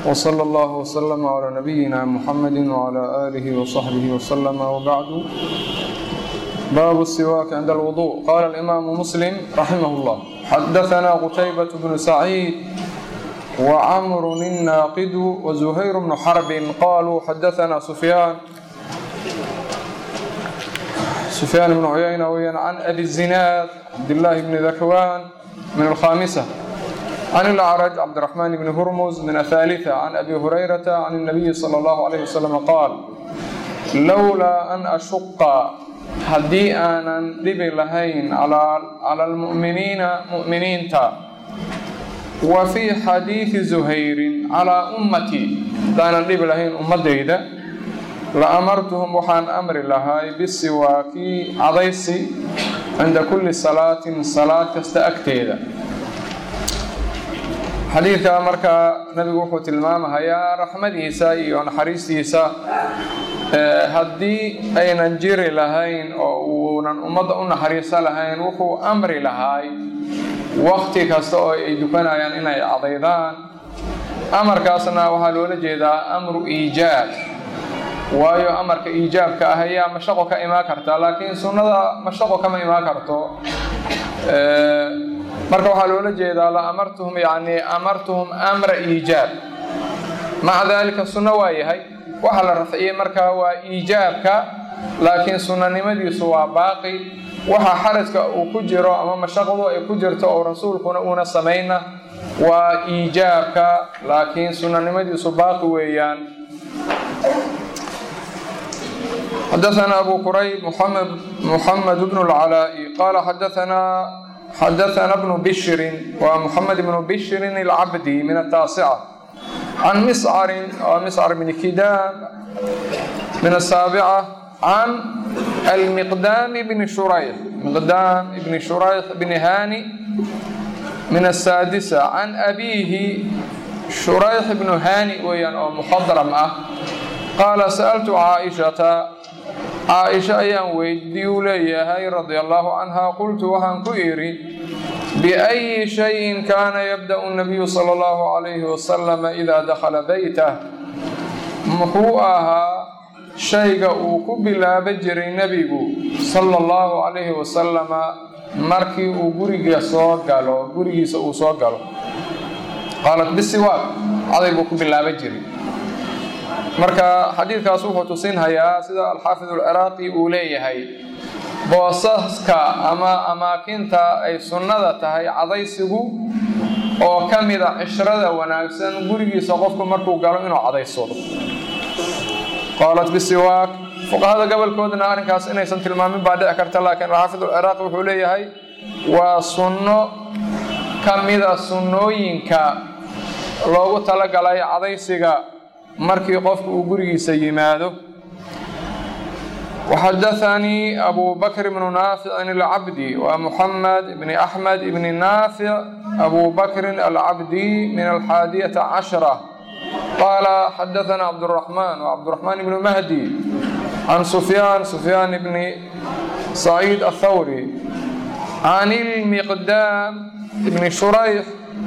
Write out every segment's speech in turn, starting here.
وصلى الله وسلم على نبينا محمد وعلى آله وصحبه وسلم وبعد باب السواك عند الوضوء قال الإمام مسلم رحمه الله حدثنا قتيبة بن سعيد وعمر الناقد وزهير بن حرب قالوا حدثنا سفيان سفيان بن عيينة عن أبي الزناد عبد الله بن ذكوان من الخامسة عن الأعرج عبد الرحمن بن هرمز من الثالثة عن أبي هريرة عن النبي صلى الله عليه وسلم قال لولا أن أشق haddii aanan dhibi lahayn cala almu'miniina mu'miniinta wa fii xadiidi zuhayrin calaa ummatii haddaanan dhibi lahayn ummadayda la amartuhum waxaan amri lahay bisiwaaki cadaysi cinda kulli salaatin salaad kasta agteeda xadiidka markaa nabigu wuxuu tilmaamahayaa raxmadiisa iyo naxariistiisa haddii aynan jiri lahayn oo uunan ummadda u naxariiso lahayn wuxuu amri lahay wakti kasta oo ay dukanayaan inay cadaydaan amarkaasna waxaa loola jeedaa amru iijaab waayo amarka iijaabka ah ayaa mashaqo ka imaan karta laakiin sunnada mashaqo kama imaan karto marka waxaa loola jeedaa la amartuhum yani amartuhum amra iijaab maca daalika sunno waa yahay waxaa la rafciyey markaa waa iijaabka laakiin sunnanimadiisu waa baaqi waxa xarajka uu ku jiro ama mashaqdu ay ku jirto oo rasuulkuna uuna samayna waa iijaabka laakiin sunnanimadiisu baaqi weeyaan xadaثna abu qurayb muxamed bn اlcalaaءi qaala xadaثna bnu bishrin waa muxamed bnu bishrin اlcabdi min ataasica عن مسعر مسعر بن كدام من السابعة عن المقدام بن شريح مقدام بن شريح بن هاني من السادسة عن أبيه شريح بن هاني ويان أو مخضرم أه قال سألت عائشة عائشة أيام ويدي ليهاي رضي الله عنها قلت وهن كئري بأي شيء كان يبدأ النبي صلى الله عليه وسلم إذا دخل بيته muxuu ahaa shayga uu ku bilaaba jiray nebigu sala allahu calayhi wasalama markii uu guriga soo galo gurigiisa uu soo galo qaalat bisiwaaq caday buu ku bilaaba jiray marka xadiidkaas wuxuu tusinhayaa sida alxaafid alciraaqi uu leeyahay boosaska ama amaakinta ay sunnada tahay cadaysigu oo ka mida cishrada wanaagsan gurigiisa qofku markuu galo inuu cadaysado qaalat bisiwaak fuqahada gobolkoodana arrinkaas inaysan tilmaamin baa dhici karta laakiin xaafid alciraaqi wuxuu leeyahay waa sunno ka mida sunnooyinka loogu talagalay cadaysiga markii qofku uu gurigiisa yimaado وxadaثnii أbu bkr بن ناafiع الcabdي ومحamed بن أحmed بن ناafiع أbu bkri الcabdي min الxاadiية caشhرة qاala xadaثna cبدالرحمن وcبدالرحمن بن مهdي عن سفyاn سفyاn بن سعيد الthwrي عن المقdاm بن شhريح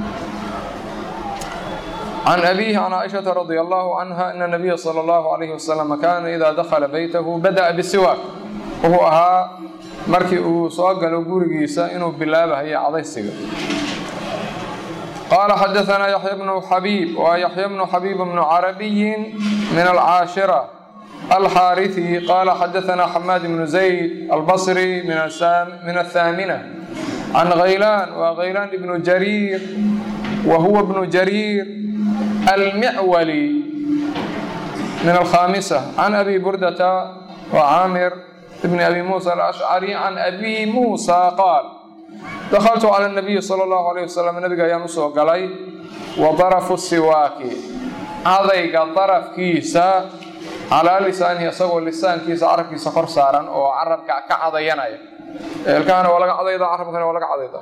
عن أبيه عن عائشة رضي الله عنها أن النبي صلى الله عليه وسلم كان إذا دخل بيته بدأ بالسواك وهو أhaa markii uu soo galo gurigiisa inuu bilaabahayo cadaysiga قال حدثنا يحيى بن حبيب ويحيى بن حبيب بن عربي من العاشرة الحارثي قال حدثنا حماد بن زيد البصري من من الثامنة عن غيلان وغيلان بن جرير وهو ابن جرير المعولي من الخامسة عن أبي بردة وعامر بن أبي موسى الأشعري عن أبي موسى قال دخلت على النبي صلى الله عليه وسلم نبga ayaan usoo galay وضرف الsiwaaki adayga darafkiisa calaa lisaanihi isagoo lisaankiisa carabkiisa kor saaran oo carabka ka cadayanaya eelkahana waa laga cadayda carabkana waa laga cadayda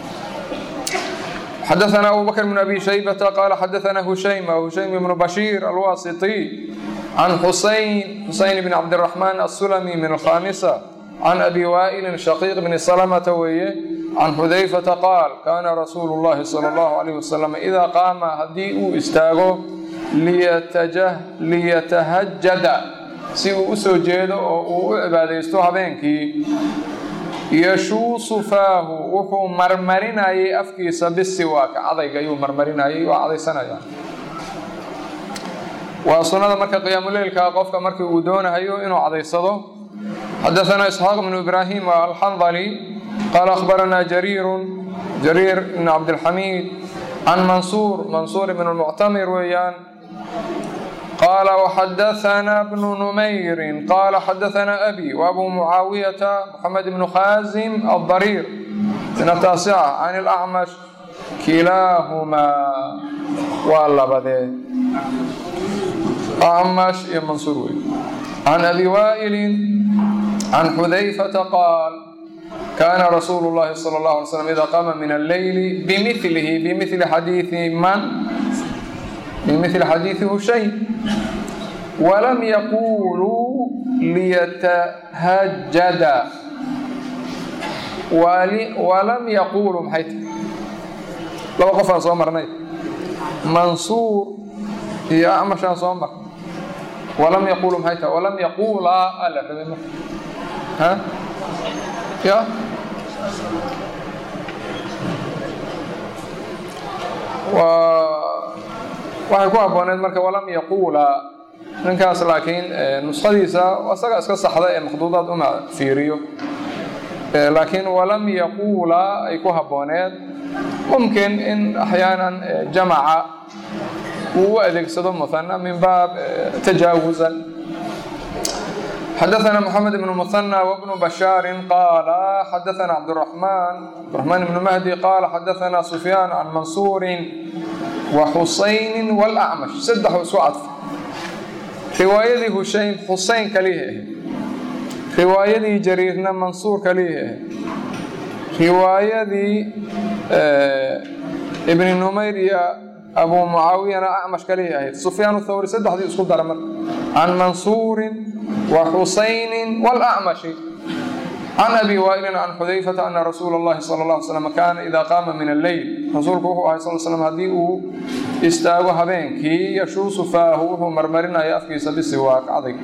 xadaثna abu bkr بن أbي شhaybة qال xadaثna هuشaym هuشaym بن بشhير الwاسطي عن xusayn xusayn بن cabdالرحمن السلمي min الخاmسة عن أbي wائل شhقيq بن سلمة weeye عن xudayفةa qaal kana rasuul الlahi slى الlه عليه وsلم إida qaama haddii uu istaago liyatahajada si uu u soo jeedo oo uu u cibaadaysto habeenkii yashuusu faahu wuxuu marmarinayay afkiisa bisiwaaka cadayga ayuu marmarinayay waa cadaysanaya waa sunnada marka qiyaamuleylka qofka markii uu doonahayo inuu cadaysado xadaثna isxaaq bnu ibrahim alxandali qaala akhbaranaa jariiru jariir bn cabdilxamiid can mansuur mansuur ibn lmuctamir weeyaan qaala waxadaثna bnu numayrin qaala xadaثna abi wabu mucaawiyata moxamed bnu khaasim aldariir min ataasica can اlacmash kilaahumaa waa labadee acmash iyo mansuur wey can abi waa'ilin can xudayfata qaal kaana rasuulu llahi sala allahu alay slam ida qaama min alleyli bimilihi bimili xadiidi man bimili xadiidi hushayn walam yaquluu liyatahajada walam yaquluu maxay tahay laba qofaan soo marnay mansuur iyo acmashaan soo mar walam yaqulu maxay tahay walam yaquulaa ala rabay marka ha ya waa waxay ku habbooneed marka walam yaquulaa ninkaas laakiin nuskhadiisa isaga iska saxda ee makhduudaad uma fiiriyo laakiin walam yaquulaa ay ku habbooneed mumkin in axyaanan jamaca uu u adeegsado muhana min baab tajaawuzan xadaثna mxamed bn muhanى wbnu bashaari qaala xadaثna cabdالرaحman cabdالرaحman bn mahdi qaala xadaثna sufyaan can mansuuri waxusayni wاlأcmash saddexu isku cadfa riwaayadii hushayn xusayn kalihi ahayd riwaayadii jariirna mansuur kalihi ahayd riwaayadii ibni numayr iyo abu mucaawiyana acmash kalihi ahayd sufyaan thawri saddexdii isku dara marka can mansuurin wa xusaynin wاlأcmashi can abi waa'ilin can xudayfata ana rasuula اllahi salى اlه alay slam kaana ida qaama min alleyl rasuulku wuxuu ahay sal slam haddii uu istaago habeenkii yashuusu faahu wuxuu marmarinaya afkiisa bisiwaak cadayg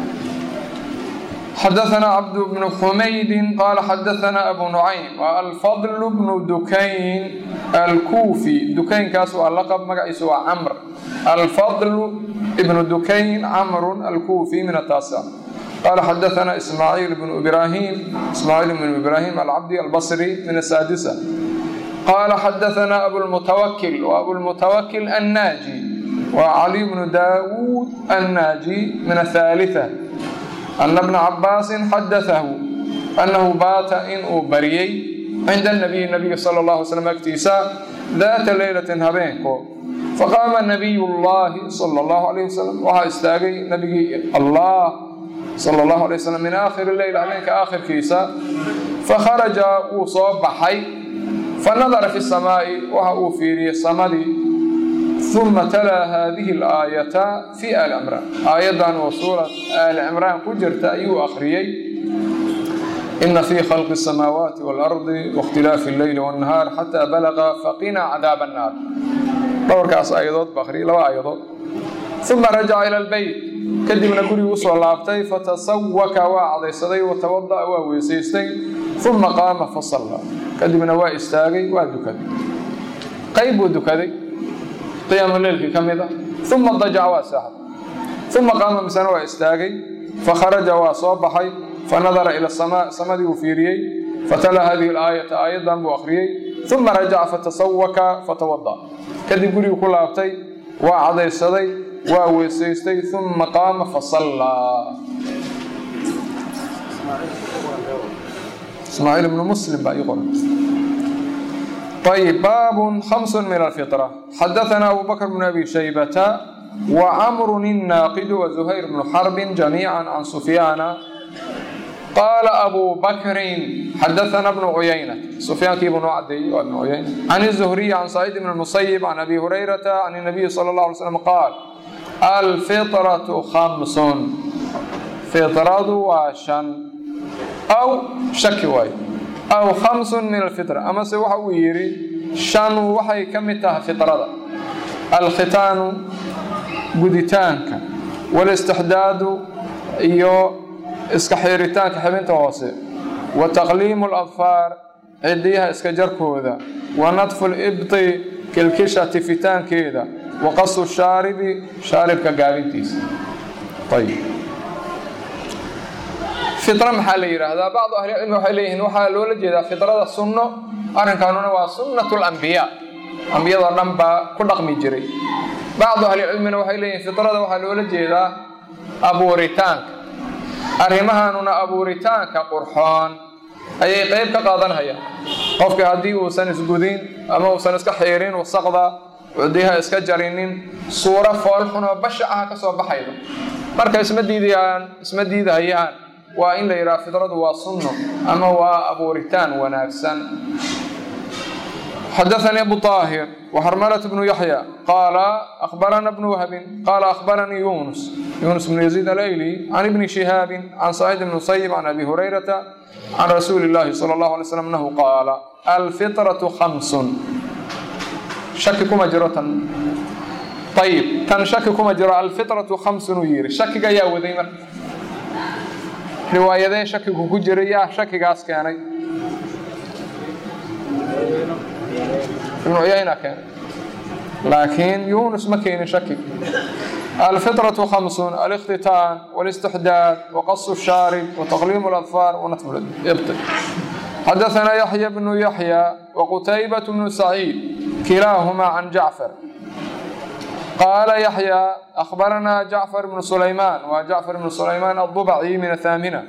xadaثna cabd bn xumaydi qaala xadaثna abu nucaym alfadl bnu dukayn alkuufi dukaynkaas waa laqab magaciisa waa camr alfadl bnu dukayn camru alkuufi min ataasic qaala xadaثna ismaaciil bnu ibrahim ismaaciil bnu ibrahim alcabdi albصri min asaadisa qaala xadaثna abulmutawakil wa abulmutawakil annaaji wa cali bnu daawuud annaaji min athalitثa ana bna cabaasin xadaahu annahu baata inuu bariyey cinda nabiyi nabiga sala allahu alay slam agtiisa daata leylatin habeenko faqaama nabiy llahi sala allahu alayh wasalam waxaa istaagay nabigii allah sala allahu alay wasalam min aakhiri leyl habeenka aakhirkiisa fakharaja wuu soo baxay fanadara fi samaa'i waxa uu fiiriyey samadii uma talaa haadihi alaayata fi aali cimraan aayaddan oo suurat aali cimraan ku jirta ayuu akhriyey ina fii khalqi الsamaawaati waalardi waاkhtilaafi اlleyli wاnnahaar xataa balaqa faqina cadaab annaar dhowrkaas aayadood ba akhriyay laba aayadood uma rajaca ila albeyt kadibna gurigii usoo laabtay fatasawaka waa cadaysaday watawada'a waa weysaystay uma qaama fasalla kadibna waa istaagay waa dukaday qayb buu dukaday qiyaamu leylkii ka mid a uma dajaca waa saaxday uma qaama misana waa istaagay fakharaja waa soo baxay fanadara ila samaa samadii uu fiiriyey fatala hadihi alaayata aayaddan buu akhriyey uma rajaca fatasawaka fatawada kadib gurigii ku laabtay waa cadaysaday waa weysaystay uma qaama fasallaa ismaaciil ibnu muslim baa ii qoran طيب باب خمس من الفطرة حدثنا أبو بكر بن أبي شيبة وعمر الناقد وزهير بن حرب جميعا عن سفيان قال أبو بكر حدثنا ابن عيينة سفيان بن عدي وابن عيينة عن الزهري عن سعيد بن المسيب عن أبي هريرة عن النبي صلى الله عليه وسلم قال الفطرة خمس فطرة وشن أو شك واي aw khamsun min alfitra amase waxa uu yidhi shan waxay ka mid tahay fitrada alkhitaanu guditaanka walistixdaadu iyo iska xiiritaanka xibinta hoose wa taqliimu aladfaar cidiyaha iska jarkooda wa nadfu libti kilkisha tifitaankeeda wa qasu shaaribi shaaribka gaabintiisa ayib fitra maxaa la yidhaahdaa bacdu ahlicilmi waxay leeyihiin waxaa loola jeedaa fitrada sunno arrinkaanuna waa sunnat lambiyaa ambiyadoo dhan baa ku dhaqmi jiray bacdu ahlicilmina waxay leeyihiin fitrada waxaa loola jeedaa abuuritaanka arrimahaanuna abuuritaanka qurxoon ayay qeyb ka qaadanhayaan qofka haddii uusan isgudin ama uusan iska xiirin wasaqda cudiyaha iska jarinin suuro foolxunoo basha ah ka soo baxayda marka isma diidayaan isma diidahayaan waa in la yidhaha fidradu waa sunno ama waa abuuritaan wanaagsan xadaثnي أbو طاهر وxrmلة بن يحيى qال أخبرنا بن وهب qال أخبرني يونس يونس بن يزيد الأيلي عن بن شهاaب عن سعيد بن مسيب عن أبي هريرة عن رسuل اللhi صلى الله عليه وسلم أنه qاaل الفطرة خمس shaki kuma jiro tan ayb tan shaki kuma jiro alfiطرaةu خمسun uu yihi shakiga ayaa waday marka riwaayadee shakigu ku jiray yaa shakigaas keenay ibnu cuyayna keenay laakiin yunus ma keenin shaki alfiطraة خمسun الاktitaan والاstixdaad وqaص الshaarib وتqliim الأdفاar ونatf ibط xadaثna yaحya بن yaحyى وqtaybaة بن سacيid kilaaهma can jacfar qaala yaحyى أخbarana jacfar بن sulayman wa jacfar بن sulayman الضبعي min الثاminة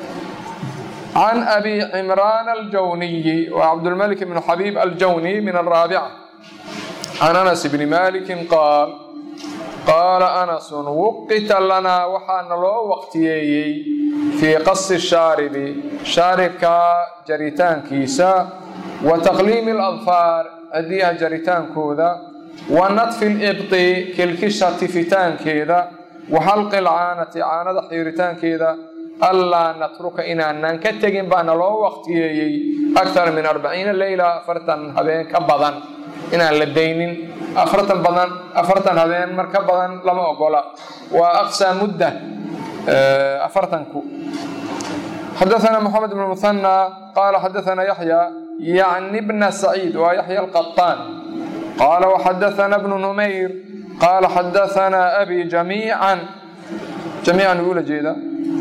عن أbي عمrان الجوني وcبدالملك بن xبيب الجوني من الرابعة عن أنس بن مالك قاaل qاaل أنس وqita لnaa waxaana loo waqtiyeeyey fيi qaص الشhaarب shaaribka jaritaankiisa وتqliim الأdفاar cidiyaha jaritaankooda وaنطفi الإbطi kilkisha tifitaankeeda وxalqi الcaanati caanada xiiritaankeeda allaa natruka inaanan ka tegin baana loo waqtiyeeyey aktar min arbaciina leyla afartan habeen ka badan inaan la daynin afartan badan afartan habeen mar ka badan lama ogola waa aqsaa mudda afartanku xadaثna mxamed bn muhanى qaala xadaثna yaxya yacni bna saciid waa yaxya alqaطaan qaala وxadaثna bnu numayr qaala xadaثna abi jamiica jamiican uu la jeeda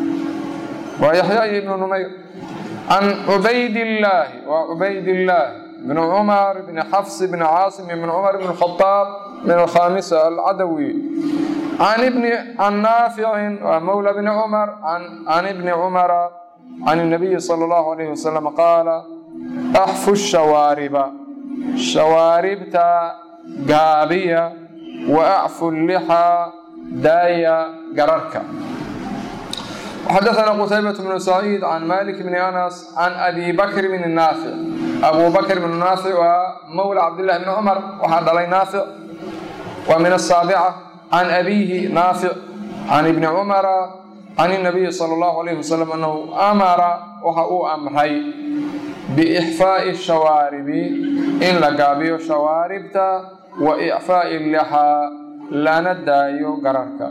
waa yaxya iyo ibnu numayr can cubaydillaahi waa cubaydillaahi bn cumar bn xafs bn caasim bn cumar bn khadaab min alkhamisa alcadawi can ibni can naaficin waa mawla bni cumar can ibni cumara can الnabiyi salى اllahu alayh wasalam qaala axfu shawaariba shawaaribta gaabiya wa acfu lixaa daaya gararka xadaثna qtaybaة بن سacيid can malik bn anas can abi bakr bn naafic abu bakr bn naafic waa mawla cabdالlahi bn cumar waxaa dhalay naafic waa min الsaaبca can abihi naafic can ibni cumara can الnabiyi salى اllahu عalayh wasalam anahu amara waxa uu amray biإxfaaءi الshawaaribi in la gaabiyo shawaaribta wa إcfaaءi lixaa lana daayo gararka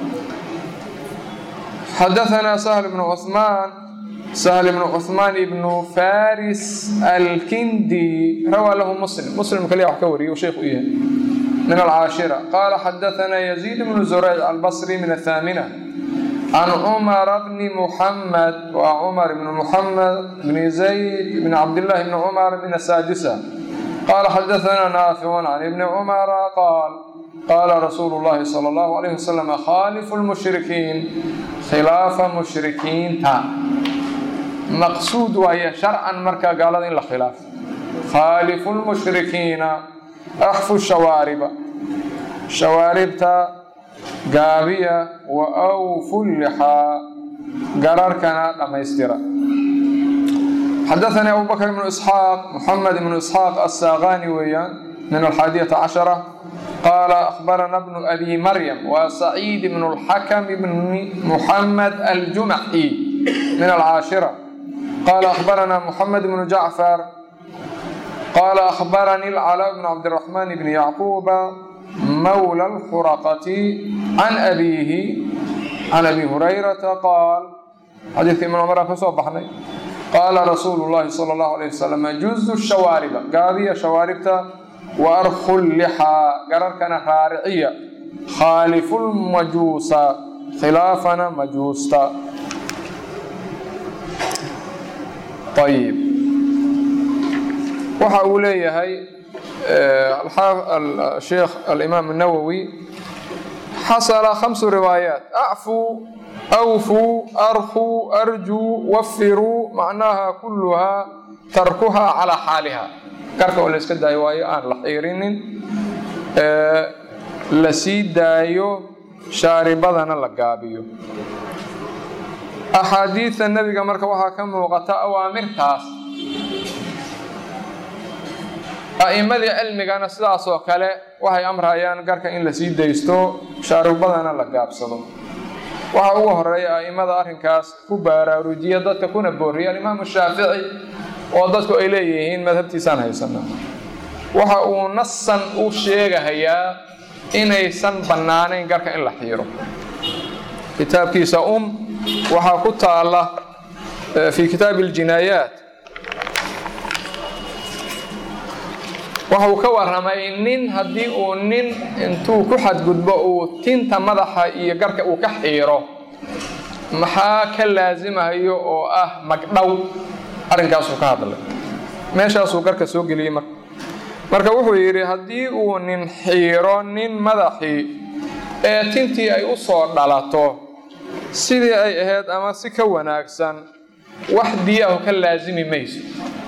xadaثna سهل بن cثmaan سهل بن cثmaan بن faris alkindi rawaa lahu mslim mslim kaliya wax ka wariye sheekh u yahay min alcaashira qaala xadaثna يزيد بن زurayc albصri min الثاminة can cmara bni mحamed wa cmar bn mحamed bn zayd bn cabdالlahi bn cmar min الsaadisة qaala xadaثna naafic can ibni cmara qaal qaala rasuulu llahi sala allahu alayh wasalam khaalifu lmushrikiin khilaafa mushrikiinta maqsuud waaye sharcan marka gaalada in la khilaafo khaalifu lmushrikiina axfu shawaariba shawaaribta gaabiya wa awfu lixaa gararkana dhammaystira xadaثanii abu bakr bnu isxaaq muxamed bnu isxaaq assaaqani weeyaan min alxaadiyata cashara qaala akhbarana bnu abi maryam waa saciid bn اlxakm bni muxamed aljumaxi min alcaashira qaala akhbarana muxamed bnu jacfar qaala akhbarani اlcalaa bn cabdiraxmaan bni yacquuba mawla alxuraqati can abiihi can abi hurayrata qaal xadiidka ibn cumar aan ka soo baxnay qaala rasuulu llahi sala allahu alayh wasalam juzu shawaariba gaabiya shawaaribta wa arkhu lixaa gararkana raariciya khaalifu lmajuusa khilaafana majuusta ayib waxa uu leeyahay sheekh alimaam الnawowi xasla khamsu riwaayaat acfuu awfuu arkuu arjuu wafiruu macnaha kuluhaa tarkuhaa calaa xaaliha garka oo la iska daayo waayo aan la xiirinin la sii daayo shaaribadana la gaabiyo axaadiidta nebiga marka waxaa ka muuqata awaamirtaas a'immadii cilmigana sidaas oo kale waxay amrayaan garka in la sii daysto shaaribadana la gaabsado waxaa ugu horeeya a'immada arrinkaas ku baaraarujiya dadka kuna booriya alimaamu shaafici oo dadku ay leeyihiin madhabtiisaan haysana waxa uu nasan u sheegahayaa inaysan bannaanayn garka in la xiiro kitaabkiisa um waxaa ku taala fi kitaabi اljinaayaat waxa uu ka waramay nin haddii uu nin intuu ku xadgudbo uu tinta madaxa iyo garka uu ka xiiro maxaa ka laasimahayo oo ah magdhow arrinkaasuu ka hadlay meeshaasuu garka soo geliyey marka marka wuxuu yidhi haddii uu nin xiiro nin madaxii ee tintii ay u soo dhalato sidii ay ahayd ama si ka wanaagsan wax diyahu ka laasimi mayso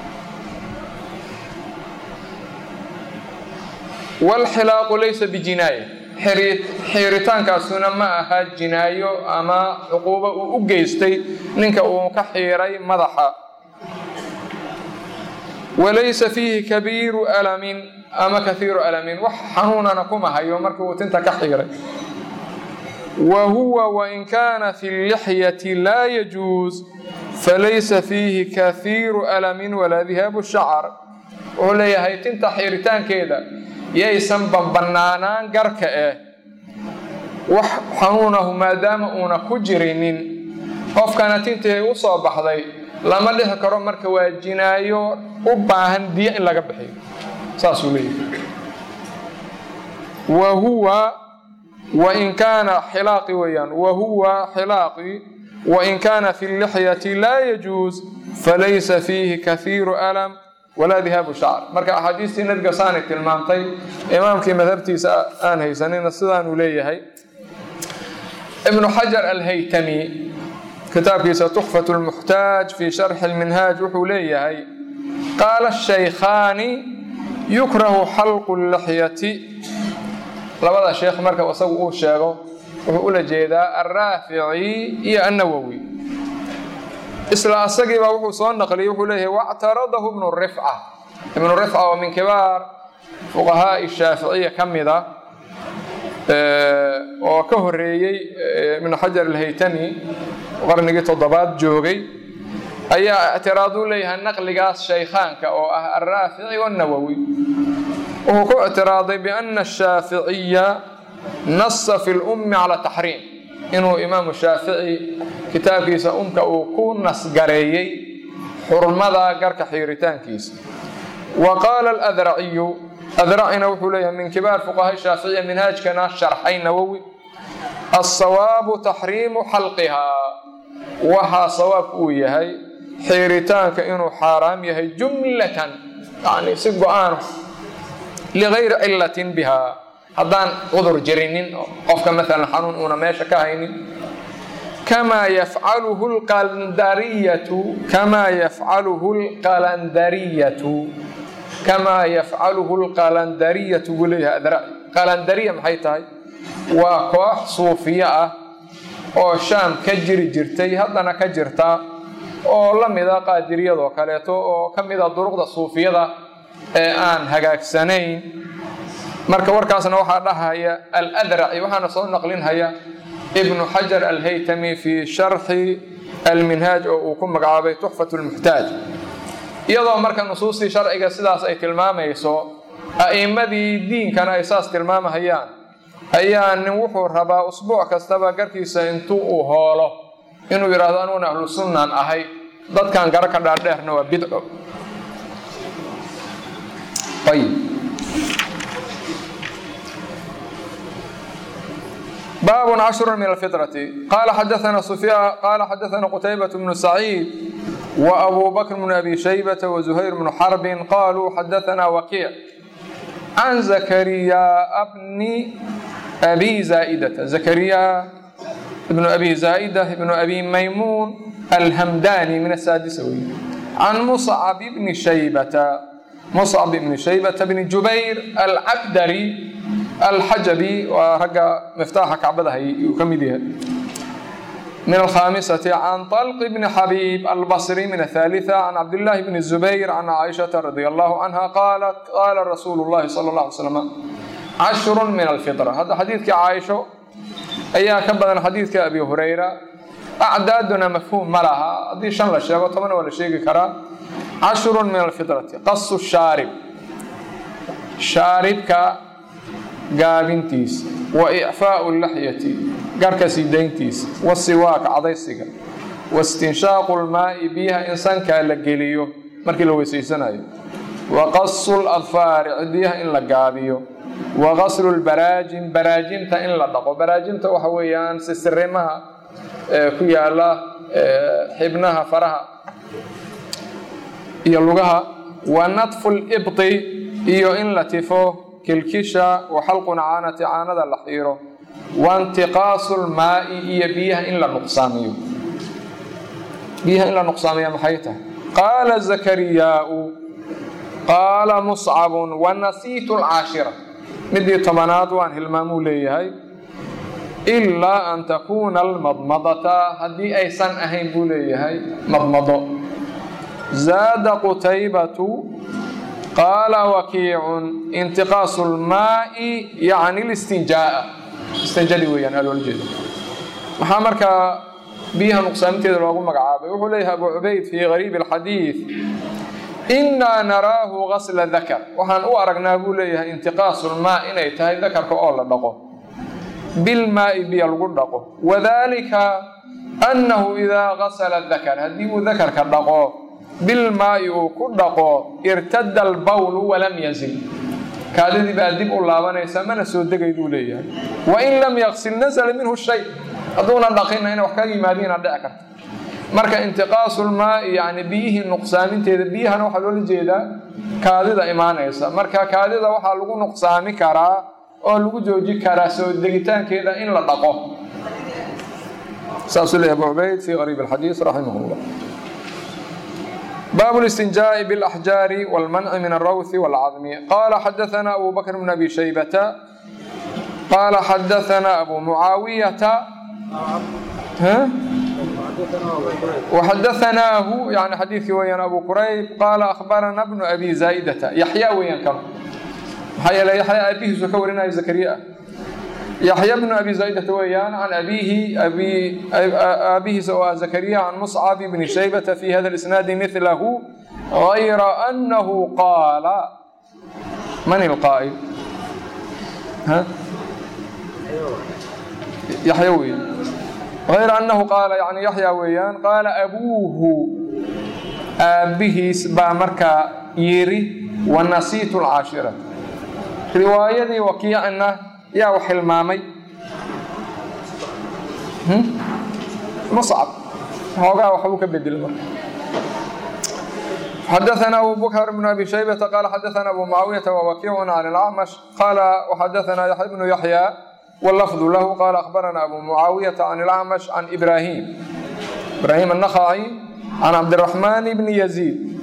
walxilaaqu laysa bijinaaya xiiritaankaasuna ma aha jinaayo ama cuquubo uu u geystay ninka uu ka xiiray madaxa walaysa fiihi kabiiru alamin ama kahiiru alamin wax xanuunana kuma hayo markii uu tinta ka xiiray wa huwa wain kaana fi llixyati laa yajuus falaysa fiihi kahiiru alamin walaa dihaabu shacar wuxuu leeyahay tinta xiiritaankeeda yaysan banbanaanaan garka eh wax xanuunahu maadaama uuna ku jirinin qofkana tintii ay u soo baxday lama dhixi karo marka waa jinaayo u baahan diya in laga bixiyo saasuu leeyahay wa huwa wain kaana xilaaqi weeyaan wa huwa xilaaqi wain kaana fi llixyati laa yajuus falaysa fiihi kahiiru alam walaa dihaabu shacr marka axaadiistii nabiga saanay tilmaamtay imaamkii madhabtiisa aan haysanina sidaanuu leeyahay ibnu xajar alhaytami kitaabkiisa tuxfat lmuxtaaj fi sharxi lminhaaj wuxuu leeyahay qaala shaykhaani yukrahu xalqu lixyati labada sheekh marka isagu uu sheego wuxuu ula jeedaa alraafici iyo annawowi isla asagiibaa wuxuu soo naqliyey wuxuu leeyahay wactaradahu ibnu rifca ibnu rifca oo min kibaar fuqahaai shaaficiya ka mida oo ka horeeyey ibnu xajar alhaytami qarnigii toddobaad joogay ayaa ictiraaduu leeyahay naqligaas shaykhaanka oo ah alraafici wanawowi wuxuu ku ictiraaday biana ashaaficiya nasa fi lummi cala taxriim inuu imaamu shaafici kitaabkiisa umka uu ku nasgareeyey xurmada garka xiiritaankiisa wa qaala aladraciyu adracina wuxuu leeyahay min kibaar fuqaha shaaficiya minhaajkana sharxay nawowi alsawaabu taxriimu xalqihaa waxaa sawaabku uu yahay xiiritaanka inuu xaaraam yahay jumlatan yani si go-aan ligayri cilatin biha haddaan cudur jirinin qofka maalan xanuun uuna meesha ka haynin kamaa yafcaluhu lqalandariyatu kamaa yafcaluhu lqalandariyatu kamaa yafcaluhu lqalandariyatu buu leeyahay adraci qalandariya maxay tahay waa koox suufiye ah oo shaam ka jiri jirtay haddana ka jirta oo la mida qaadiriyadoo kaleeto oo ka mida duruqda suufiyada ee aan hagaagsanayn marka warkaasna waxaa dhahaya aladraci waxaana soo naqlinhaya ibnu xajar alhaytami fii sharxi alminhaaj oo uu ku magacaabay tuxfat lmuxtaaj iyadoo marka nusuustii sharciga sidaas ay tilmaamayso a'immadii diinkana ay saas tilmaamahayaan ayaa nin wuxuu rabaa usbuuc kastaba garkiisa intuu uu hoolo inuu yidhaahdo aniguna ahlu sunnaan ahay dadkan garo ka dhaadheerna waa bidco ayib bab cashru min alfitrati qala xadaana sufyaan qala xadaana qutaybat bnu saciid وأbو bكر بن أbي شhيبة وزهير بن حرب qالوا xdثna وkيع عن زكريا بن أbي زائدة زكريا بن أbي زائدة بن أbي مyمون الhمdاني من السادسة wy عن مصعب بن شhيبة مصعب بن شhيبة بن جuبير الcبdري الxaجبي waa ragga مفتاxa kacbada hay uu ka mid yahay من الخامسة عن طلق بن حبيب البصري من الثالثة عن عبد الله بن الزبير عن عائشة رضي الله عنها قالت قال رسول الله صلى الله عليه وسلم عشر من الفطرة هذا حديث عائشة أيها كبدا حديث أبي هريرة أعدادنا مفهوم ملها هذه شان لا شيء طبعا ولا شيء كرا عشر من الفطرة قص الشارب شاربك gaabintiisa wa icfaau laxyati garka sidayntiisa wasiwaak cadaysiga wastinshaaqu lmaai biyaha in sankaa la geliyo markii la weysaysanayo wa qasu ladfaari cidiyaha in la gaabiyo wa qaslu lbaraajin baraajinta in la dhaqo baraajinta waxa weeyaan sisirimaha ku yaala xibnaha faraha iyo lugaha wa natfu libti iyo in la tifo kilkisha wa xalqu nacaanati caanada la xiiro waintiqaasu lmaai iyo biyaha in la nuqsaamiyo biyaha in la nuqsaamiya maxay tahay qaala zakariyaau qaala muscabun wanasiitu lcaashira midii tobanaad waan hilmaamuu leeyahay ilaa an takuuna almadmadata haddii aysan ahayn buu leeyahay madmado zaada qutaybatu qaala wakiicun intiqaasu lmaai yacni listinjaa'a istinjadi weeyaan aa loola jeeda maxaa markaa biyaha nuqsaaminteeda loogu magacaabay wuxuu leeyahay abu cubayd fii gariibi alxadiid innaa naraahu gasla dakar waxaan u aragnaa buu leeyahay intiqaasu lmaa inay tahay dakarka oo la dhaqo bilmaai biya lagu dhaqo wadalika annahu idaa gasala dakar haddii uu dakarka dhaqo bilmaai uu ku dhaqo irtada albawlu walam yazil kaadidii baa dib u laabanaysa mana soo degayduu leeyahay wain lam yaksil nasala minhu shay hadduuna dhaqina ina wax ka yimaadiina dhici karta marka intiqaasulmaai yani biyihii nuqsaaminteeda biyahana waxaa loola jeedaa kaadida imaanaysa marka kaadida waxaa lagu nuqsaami karaa oo lagu jooji karaa soo degitaankeeda in la dhaqo saasuu leeyahy abu cubayd fi qariib alxadiis raximah llah bاب الاستنجاء بالأحجار والمنع من الروث والعظم قال حدثنا أبو بكر بن أبي شيبة قال حدثنا أبو معاوية ها؟ وحدثناه يعني حديث ويان أبو كريب قال أخبرنا ابن أبي زايدة يحيى ويان كم حيا يحيى أبيه زكورنا زكريا يحيى بن أبي زايدة ويان عن أبيه أبي أبيه سواء زكريا عن مصعب بن شيبة في هذا الإسناد مثله غير أنه قال من القائل ها يحيى ويان غير أنه قال يعني يحيى ويان قال أبوه أبيه با مركا يري ونسيت العاشرة رواية وكيع أنه yaa wax hilmaamay muscab hoogaa waxbuu ka bedel marka حدثنا أبو بكر بن أبي شيبة قال حدثنا أبو معاوية ووكيع عن الأعمش قال وحدثنا يحيى بن يحيى واللفظ له قال أخبرنا أبو معاوية عن الأعمش عن إبراهيم إبراهيم النخعي عن عبد الرحمن بن يزيد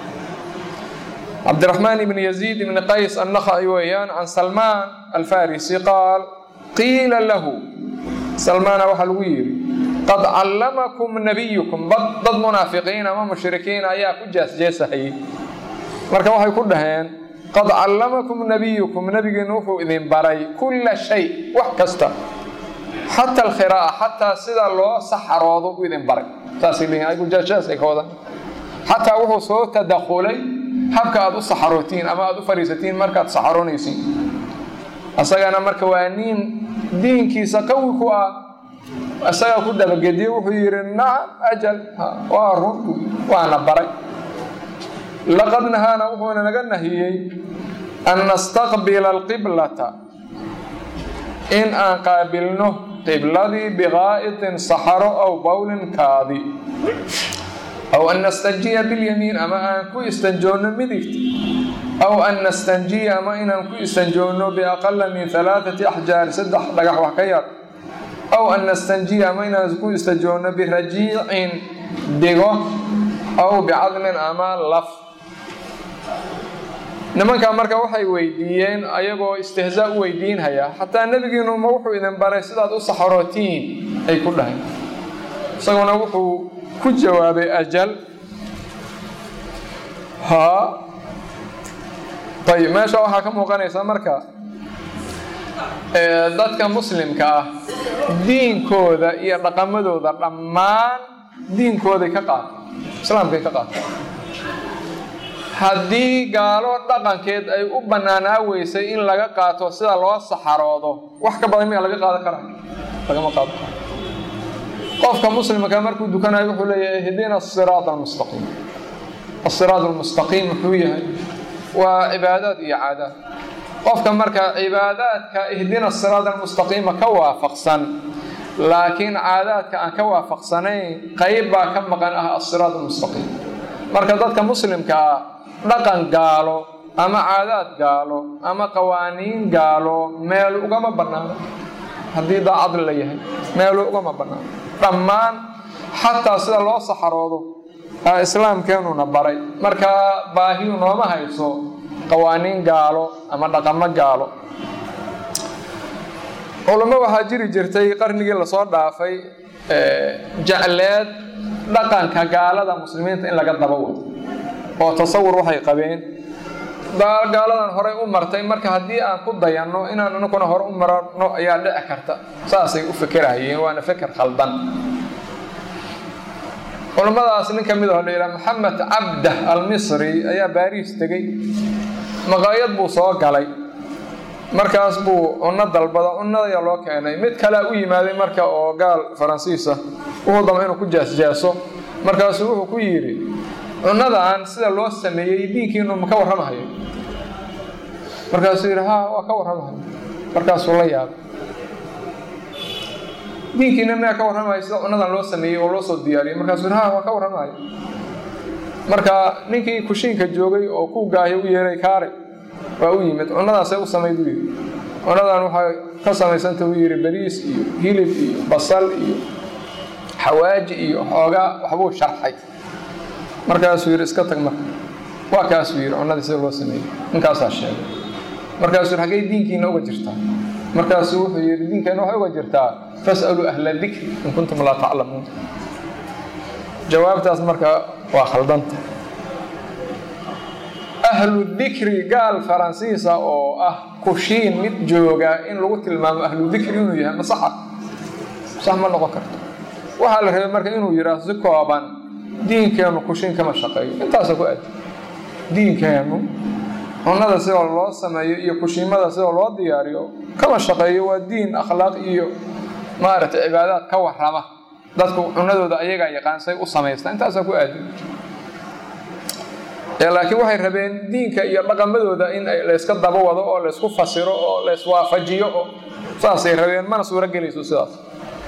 عبد الرحمن بن يزيد بن قيس النخعي ويان عن سلمان الفارسي قال قيل له سلمان وحلوير قد علمكم نبيكم ضد منافقين ما مشركين ayaa ku jaasjeesahayay marka waxay ku dhaheen qad callamakum nabiyukum nabigeenu wuxuu idin baray kulla shay wax kasta xata alkhiraa'a xataa sida loo saxaroodo u idin baray saasay leeyihin ayagu jaasjaasay ka wadan xataa wuxuu soo tadakhulay habka aad u saxarootiin ama aad u fariisatiin markaad saxaroonaysiin asagana marka waa nin diinkiisa qawi ku ah isaga ku dabagediye wuxuu yidhi nacam ajal waa run waana baray laqad nahaana wuxuuna naga nahiyey an nastaqbila alqiblata in aan qaabilno qibladii biqaa'itin saxaro aw bowlin kaadi aw an nastanjiya bilyamiin ama aan ku istanjoonno midigta aw an nastanjiya ama inaan ku istanjoonno biaqala min alaaati axjaar saddex dhagax wax ka yar aw an nastanjiya ama inaan ku istanjoonno birajiicin digo aw bicadmin ama laf nimankaa marka waxay weydiiyeen ayagoo istihzaa u weydiinhaya xataa nebigiinu ma wuxuu idin baray sidaad u saxarootiin ay ku dhahay isaguna wuxuu ku jawaabay ajal haa ayib meesha waxaa ka muuqanaysa marka dadka muslimka ah diinkooda iyo dhaqamadooda dhammaan diinkooday ka qaata islaamkay ka qaata haddii gaalo dhaqankeed ay u bannaanaa weysay in laga qaato sida loo saxaroodo wax ka badan miyaa laga qaadan karaa lagama qaadan karo qofka muslimka markuu dukanayo wuxuu leeyahay ihdina asiraat almustaqiim asiraat almustaqiim muxuu yahay waa cibaadaad iyo caadaad qofka marka cibaadaadka ihdina asiraat almustaqiima ka waafaqsan laakiin caadaadka aan ka waafaqsanayn qayb baa ka maqan ah asiraat almustaqiim marka dadka muslimka ah dhaqan gaalo ama caadaad gaalo ama qawaaniin gaalo meel ugama bannaano haddii daacad la yahay meelu ugama bannaano dhammaan xataa sida loo saxaroodo aa islaamkeenuna baray marka baahiyu nooma hayso qawaaniin gaalo ama dhaqamo gaalo culamo waxaa jiri jirtay qarnigii lasoo dhaafay jecleed dhaqanka gaalada muslimiinta in laga daba wado oo tasawur waxay qabeen gaaladan horey u martay marka haddii aan ku dayanno inaan anaguna hore u marano ayaa dhici karta saasay u fekerahayeen waana feker khaldan culammadaas nin ka mid aho la yidhaha maxamed cabdah almisri ayaa baariis tegey maqaayad buu soo galay markaas buu cunno dalbada cunnadayaa loo keenay mid kalea u yimaaday marka oo gaal faransiisa wuxuu dama inuu ku jaasjaaso markaasuu wuxuu ku yidhi cunnadan sida loo sameeyey diinkiinu ma ka warramahayo markaasuu yidhi ha waa ka warramahayo markaasuu la yaabay diinkiina miyaa ka warramayo sida cunnadan loo sameeyey oo loo soo diyaariyey markaasuu yidhi ha waa ka warramahayo marka ninkii kushiinka joogay oo ku gaahay u yeeray kaaray waa u yimid cunnadaasay u samayd u yidhi cunnadan waxay ka samaysanta u yidhi bariis iyo hilib iyo basal iyo xawaaji iyo xoogaa waxbuu sharxay markaasuu yidhi iska tag marka waa kaasuu yidhi cunnadii sida loo sameeyey ninkaasaa sheegay markaasuu yidhi xaggay diinkiina uga jirtaa markaasuu wuxuu yidhi diinkeena waxay uga jirtaa fas'aluu ahla dikri in kuntum laa taclamuun jawaabtaas marka waa khaldanta ahlu dikri gaal faransiisa oo ah kushiin mid jooga in lagu tilmaamo ahlu dikri inuu yahay ma saxa sax ma noqon karto waxaa la rabay marka inuu yidhaahdo si kooban diinkeenu kushiin kama shaqeeyo intaasa ku aadi diinkeenu cunnada sidoo loo sameeyo iyo kushiimada sidoo loo diyaariyo kama shaqeeyo waa diin akhlaaq iyo maaragtay cibaadaad ka warrama dadku cunadooda ayagaa yaqaan say u samaystaan intaasaa ku aadi laakiin waxay rabeen diinka iyo dhaqamadooda in layska daba wado oo laysku fasiro oo layswaafajiyo oo saasay rabeen mana suuro gelayso sidaas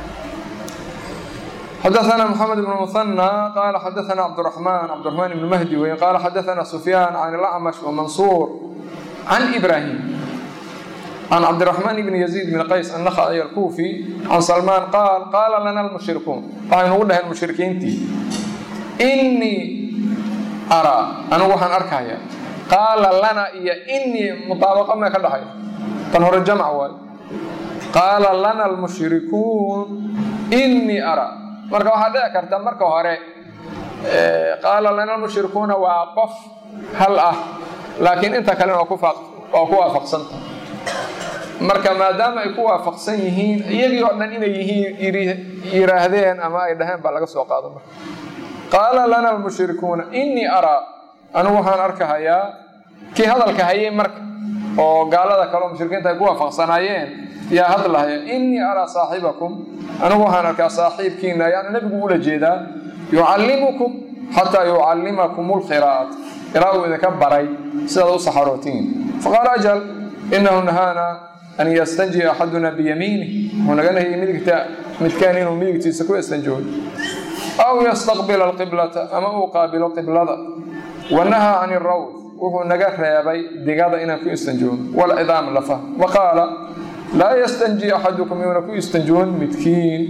xdثna محمد بن مثنى qال xdثna cبدالرحمن cبدالرحمن بن مهدي wy qال xdثna سفyان عن الأعمش ومنصور عن إبراهيم عن cبدالرحمن بن يزيد بن qays النخعي الكوفي عن سلمان qاal qاla lna المشhركون waxay nugu dhaheen مشhrikiintii إنii arىa anigu waxaan arkaya qaala lana iyo إنii muطaabaqo mee ka dhahay tan hore jamc waay qaala lana الmuشhrikuun إنii arىa marka waxaa dhici karta marka hore qaala lana mushrikuuna waa qof hal ah laakiin inta kalena waa ku waafaqsanta marka maadaama ay ku waafaqsan yihiin iyagii oo dhan inay yihiin yiraahdeen ama ay dhaheen baa laga soo qaado marka qaala lana almushrikuuna inii araa anigu waxaan arkahayaa kii hadalka hayay marka oo gaalada kaleo mushrikiinta ay ku waafaqsanaayeen yaa hadlahaya innii araa saaxibakum anigu waxaan arkaa saaxiibkiina ayaana nebigu ula jeedaa yucallimukum xataa yucallimakum lqiraa'at ilaa uu idinka baray sidaad u saxarootiin faqaala ajal inahu nahaana an yastanjiya axaduna biyamiinih wuxuu naga nahiyey midigta midkaan inuu midigtiisa ku istanjoodo aw yastaqbila alqiblata ama uu qaabilo qiblada wanahaa can irawd wuxuu naga reebay digada inaan ku istanjoono walcidaam lafa wa qaala laa yastanji axadukum yuuna ku istanjoon midkiin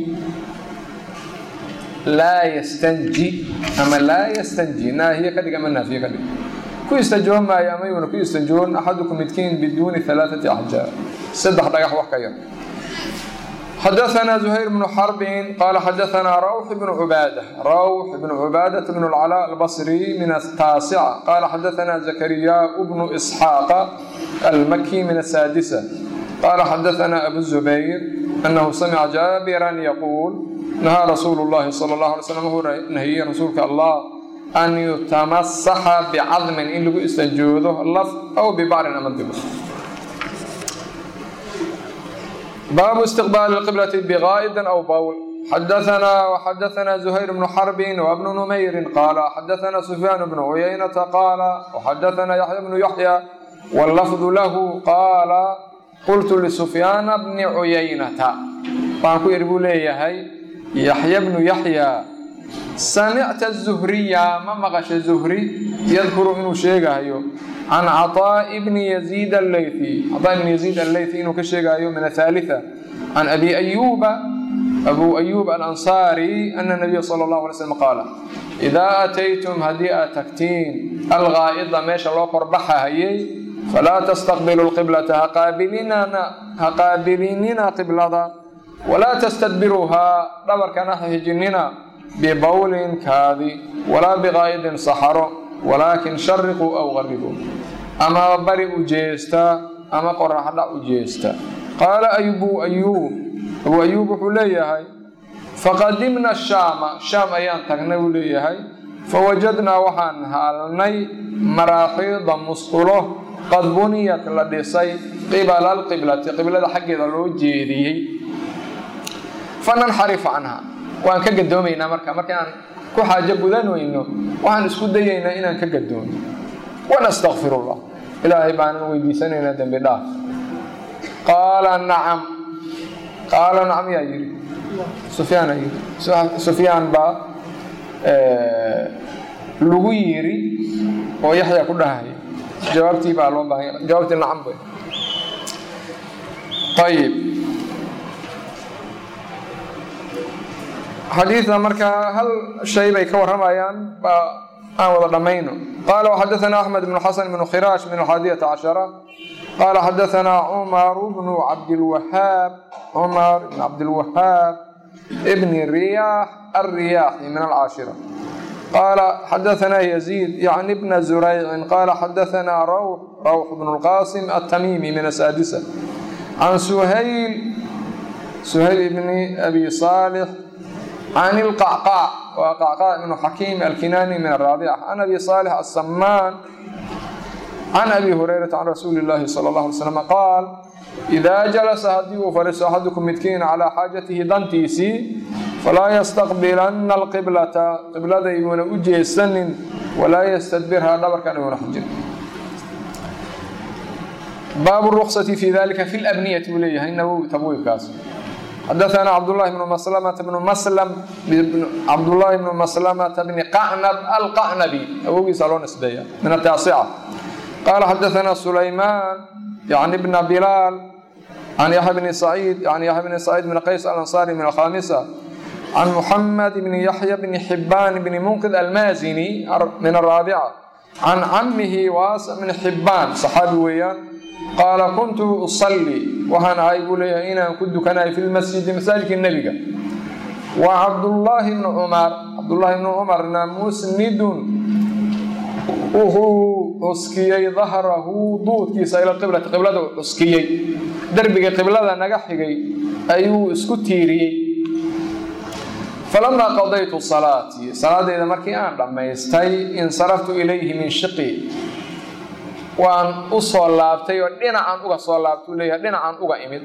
laa yastanji ama laa yastanji naahiye ka dhig ama naafiye ka dhig ku istanjoon maayo ama yuuna ku istanjoon axadukum midkiin biduuni alaaati axjaar saddex dhagax wax ka yar xadaثna زhayr بن xرb qal xadaثna rwx بن cbaadة rwx بن cbaadaة بن الcلاء الbصrي min التاaسcة qala xadaثna زkryaء بن إسحاaq الmkي min الساadسة qala xadaثna أbu الزbayr أنhu samca jاabirا yquul nahaa rasuul الlahi slى الlه عlي sلم wuu nahiyey rasuulka allah an yutamasaxa bcadmin in lagu istanjoodo laf aw bbacrin ama dib baabu istiqbaali lqiblati biqaa'idin aw bawl xadaanaa waxadaanaa zuhayr bnu xarbin wabnu numayrin qaala xadaanaa sufyaan bnu cuyaynata qaala waxadaanaa yaxya bnu yaxya wallafdu lahu qaala qultu lisufyaana bni cuyaynata waxaan ku yidhi buu leeyahay yaxya bnu yaxya samicta zuhriya ma maqasha zuhri yadkuru inuu sheegayo can caطaaءi bni yaziid allaythi caطaa ibni yaziid allaythi inuu ka sheegayo min athalitha can abi ayuba abu ayub alansaari ana nabiya sala allahu alay slam qaala idaa ataytum haddii aad tagtiin algaa'ida meesha loo korbaxahayay falaa tastaqbilu lqiblata ha qaabilinina qiblada walaa tastadbiruuhaa dhabarkana ha hijinina bibawlin kaadi walaa biqaa'idin saxaro walaakin shariquu aw qaribuu ama bari u jeesta ama qoraxdhac u jeesta qaala abu ayuub abuu ayuub wuxuu leeyahay faqadimna shaama shaam ayaan tagnay buu leeyahay fawajadnaa waxaan haalnay maraaxiida musqulo qad buniyat la dhisay qibala alqiblati qiblada xaggeeda loo jeediyey fananxarif canha waan ka gadoomaynaa marka markaan ku xaajo gudan weyno waxaan isku dayaynaa inaan ka gadoono wanastakfir llah ilaahay baanan weydiisanaynaa dembi dhaaf qaala nacam qaala nacam yaa yidhi sufyaana yidhi sufyaan baa lagu yiri oo yaxya ku dhahaya jawaabtii baa loo baahanya jawaabtii nacam bay ayib xadiidna markaa hal shay bay ka warramayaan baa aan wada dhammayno qaala waxadaثana axmed bnu xasan bnu khiraash min alxaadiyata cashara qaala xadaثana cumar bnu cabdilwahaab cumar bn cabdilwahaab bni riyaax alriyaaxi min alcaashira qaala xadaثana yaziid yacni bna zuraycin qaala xadaثana rawx rawx bnu lqasim altamimi min asaadisa can suhayl suhayl bni abi saalix can ilqacqaac waa qacqaac ibnu xakiim alkinaani min araabica can abi saalix assamaan can abi hurayrata can rasuuli llaahi sala allah alay slam qaal idaa jalasa haddii uu fadhiisto axadukum midkiin calaa xaajatihi dantiisii falaa yastaqbilanna alqiblata qiblada iguuna u jeesanin walaa yastadbirhaa dhabarkan iguuna xujin baabu ruksati fi dalika fi labniyati buu leeyahay nawowi tabwiibkaas xadaثna cabdالlahi bn mslmةa bn mslm cabdالlahi bn maslamةa bni qacnab alqacnabi awogiisa loo nisbeeya min ataasica qaala xadaثna sulayman yani bna bilaal can yaxya bni saciid yani yaxya bni saciid bn qays alanصari min alkhamisa can muxamed bni yaxya bni xibaan bni munqid almazini min araabica can camihi waasa bni xibaan saxaabi weeyaan qaala kuntu usalli waxaan ahay buu leeyahay inaan ku dukanayo fi lmasjidi masaajidka nebiga wa cabdullaahi bnu cumar cabdullaahi bnu cumarna musnidun wuxuu cuskiyey dahrahu duudkiisa ila qiblati qiblada u cuskiyey derbiga qiblada naga xigay ayuu isku tiiriyey falamaa qadaytu salaatii salaadeyda markii aan dhammaystay insaraftu ilayhi min shiqi waan u soo laabtay oo dhinacaan uga soo laabtuu leeyahay dhinacaan uga imid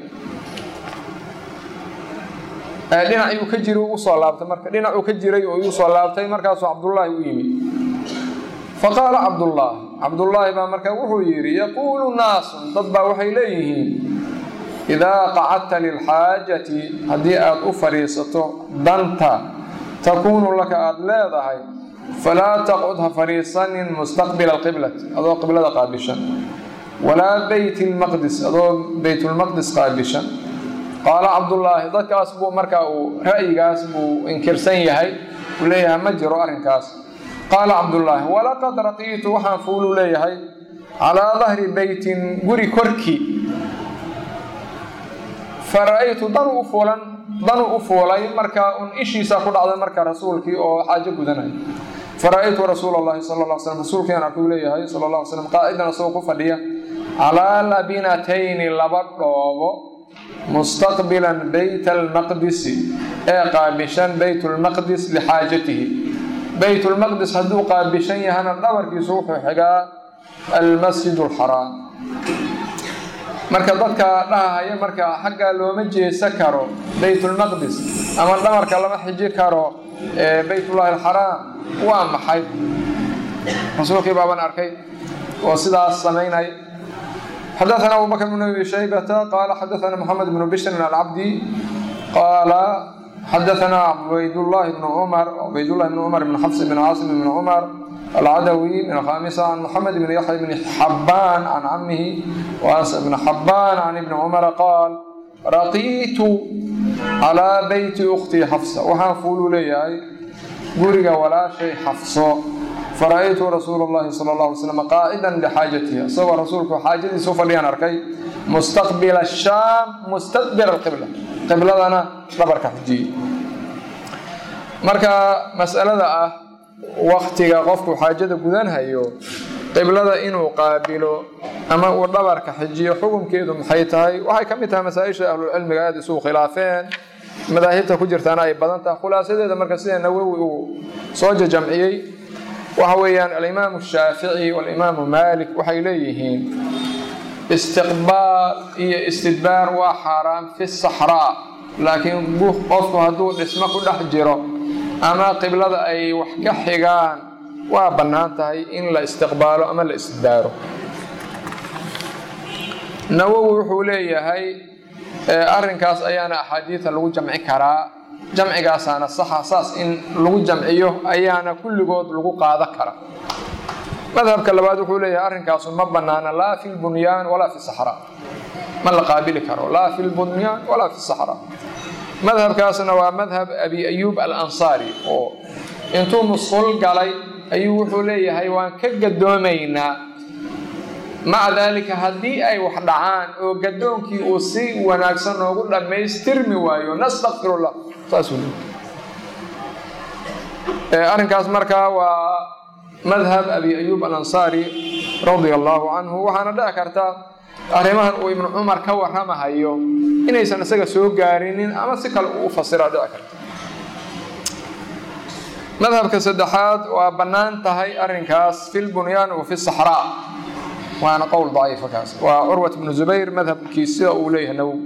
dhinac iyuu ka jiray u soo laabtay marka dhinacuu ka jiray oo iu soo laabtay markaasuu cabdullaahi u yimid faqaala cabdullaahi cabdullaahi baa markaa wuxuu yidhi yaquulu naasun dad baa waxay leeyihiin idaa qacadta lilxaajati haddii aad u fadhiisato danta takuunu laka aada leedahay falaa taqcud ha fadhiisanin mustaqbila alqiblati adoo qiblada qaabishan walaa beyt lmaqdis adoo beytulmaqdis qaabishan qaala cabdullaahi dadkaas buu markaa uu ra'yigaas buu inkirsan yahay uu leeyahay ma jiro arrinkaas qaala cabdullaahi walaqad raqiitu waxaan fuulu leeyahay calaa dahri beytin guri korkii fara'aytu danu u fuulan danu u fuulay markaa un ishiisa ku dhacday marka rasuulkii oo xaajo gudanaya fara'aytu rasuula allahi sala alla slam rasuulkiiaan arkuu leeyahay sala alla ly slam qaa'idan isagoo ku fadhiya calaa labinatayni laba dhoobo mustaqbilan beyt almaqdisi ee qaabishan beytulmaqdis lixaajatihi beytulmaqdis hadduu qaabishan yahana dhabarkiisu wuxuu xigaa almasjid alxaraam marka dadka dhahahaya marka xaggaa looma jeesa karo beytulmaqdis ama dhabarka lama xiji karo beytullahi alxaraam waa maxay rasuulkii baaban arkay oo sidaas samaynay xadaثna abu bakr bn abi shaybata qaala xadaثna mxamed bn bishrin alcabdi qaala xadaثna cubaydاllahi bn cumar cubaydاllahi bn cumar bn xafs bn caasim bn cumar alcadawi min alkhamisa can moxamed bn yaxya bn xabaan can camihi waas bn xabaan can ibni cumara qaal raqiitu calaa beyti uktii xafsa waxaan fuulu leeyahay guriga walaashay xafso fara'aytu rasuul اllahi sala اlه alay slam qaa'idan lixaajatihi isagoo rasuulku xaajadiisa u fadhiyaan arkay mustaqbila shaam mustaqbila alqibla qibladana dhabarka xujiyey marka mas'alada ah waktiga qofku xaajada gudanhayo qiblada inuu qaabilo ama uu dhabarka xijiyo xukunkeedu maxay tahay waxay ka mid tahay masaa-isha ahlulcilmiga aada isugu khilaafeen madaahibta ku jirtaana ay badan tahay khulaasadeeda marka sida nawowi uu soo jajamciyey waxa weeyaan alimaamu shaafici walimaamu maalik waxay leeyihiin istiqbaal iyo istidbaar waa xaaraam fi saxraa laakiin qofku hadduu dhismo ku dhex jiro ama qiblada ay wax ka xigaan waa bannaan tahay in la istiqbaalo ama la istidbaaro nawowi wuxuu leeyahay arrinkaas ayaana axaadiida lagu jamci karaa jamcigaasaana saxa saas in lagu jamciyo ayaana kulligood lagu qaada kara madhabka labaad wuxuu leeyahay arrinkaasu ma bannaana laa fi lbunyaan walaa fi saxraa ma la qaabili karo laa fi lbunyaan walaa fi saxraa madhabkaasna waa madhab abi ayuub alansaari oo intuu musqul galay ayuu wuxuu leeyahay waan ka gadoomaynaa maca daalika haddii ay wax dhacaan oo gadoonkii uu si wanaagsan noogu dhammaystirmi waayo nastakfirullah saasuu leeyahay arrinkaas markaa waa madhab abi ayuub alansaari radia allaahu canhu waxaana dhici karta arrimahan uu ibnu cumar ka warramahayo inaysan isaga soo gaarinin ama si kale uu u fasiraa dhici karta madhabka saddexaad waa bannaan tahay arrinkaas fi lbunyaan wa fi saxraa waana qowl daciifa kaas waa curwat bnu zubayr madhabkii sida uu leeyahay nawow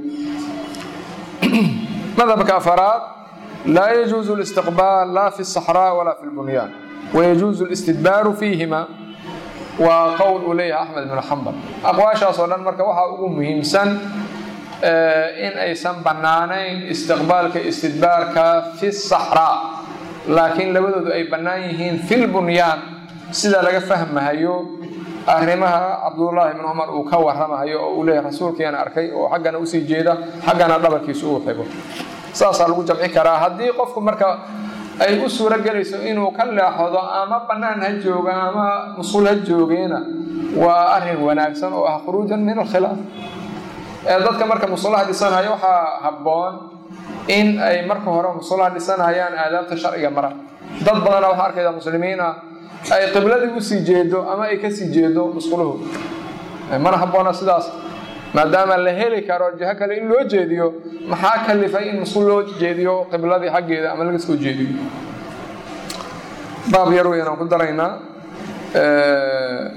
madhabka afaraad laa yajuuzu listiqbaal laa fi saxraa walaa fi lbunyaan wayajuuzu listidbaaru fiihima waa qowl uu leeyahay axmed bnu xambal aqwaashaas oo dhan marka waxaa ugu muhiimsan in aysan bannaanayn istiqbaalka istidbaarka fi saxraa laakiin labadoodu ay bannaan yihiin fi lbunyaan sida laga fahmahayo arrimaha cabdullaahi bn cumar uu ka warramahayo oo uu leeyahay rasuulkiiana arkay oo xaggana usii jeeda xaggana dhabarkiisu uu xigo saasaa lagu jamci karaa haddii qofku marka ay u suuro gelayso inuu ka leexdo ama bannaan ha jooga ama musul ha joogeena waa arrin wanaagsan oo ah khuruujan min alkhilaaf dadka marka musulaha dhisanaya waxaa habboon in ay marka hore musulaha dhisanayaan aadaabta sharciga mara dad badana waxaa arkayda muslimiin ah ay qibladii usii jeedo ama ay kasii jeedo musquluhu mana habboona sidaas maadaama la heli karo jiho kale in loo jeediyo maxaa kalifay in musqul loo jeediyo qibladii xaggeeda ama laga soo jeediyo baab yar weynaan ku daraynaa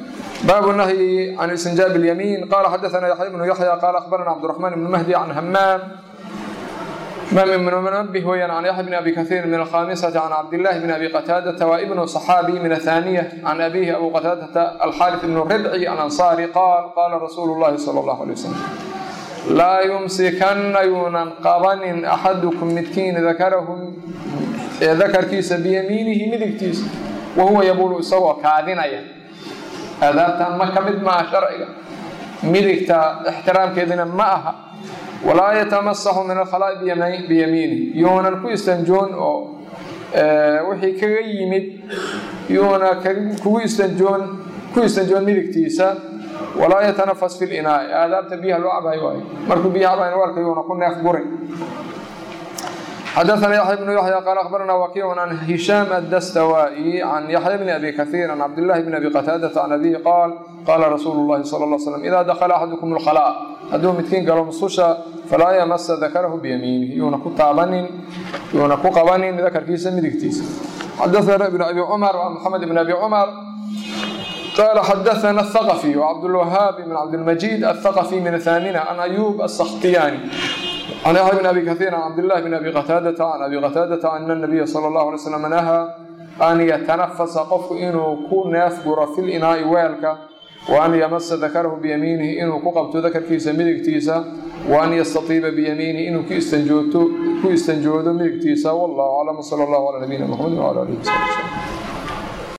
baabu nahyi can istinjaab اlyamiin qala xadaثna yaxya bnu yaxya qala akhbarana cabdالرaحman bn mahdi can hamaam mam ibn munbih weeyaan can yaxya bn abi kahiir min alkhamisati can cabdillahi bn abi qataadata wa ibnu صaxaabi min athaniya can abihi abu qataadata alxaarith ibn ribci alansaari qaal qala rasuulu llahi sala allahu alay wasalam laa yumsikanna yuunan qabanin axadukum midkiin dakarahu ee dakarkiisa biyamiinihi midigtiisa wa huwa yabulu isagoo kaadinaya aadaabtan ma ka mid maaha sharciga midigta ixtiraamkeedina ma aha walaa yatamasaxu min alkhalaa'i biyamiinihi yuunan ku istanjoon oo wixii kaga yimid yuuna kugu istanjoon ku istanjoon midigtiisa walaa yatanafas fi linaa'i aadaabta biyaha loo cabayo waayo markuu biyaha cabayn warka yuuna ku neef gurin xadaثna yaxya bnu yaxya qaala akhbarana wakiicu can hishaam addastawaa'i can yaxya bni abi kahiir can cabdillahi bni abi qataadata can abihi qaal qaala rasuulu llahi sala lla slam idaa dakala axadukum lkhalaa hadduu midkiin galo mususha falaa yamasa dakarahu biyamiinihi yuuna ku taabanin yuuna ku qabanin dakarkiisa midigtiisa xadaثana ibn abi cumar wa maxamed ibn abi cumar قال xdثna الثقفي وcبدالوهاaب بن cبدالمجيد الثقفي من الثامنة عن أيوب السkhtياني عن يحيى بن أبي كثير عن عبد الله بن أبي qتاadة عن أبي qتاadة أن النبي صلى الله عليه وسلم نهى أn yتنفس qofku inuu ku neef guro في الإناaءi weelka وأn ymsa ذakrhu بيمينihi inuu ku qabto dakrkiisa midigtiisa وأn ystطيba بيمينihi inuu ku istanjoodo midigtiisa والله أعلم وصلى الله على نبينا محمد وعلى آله وصحبه وسلم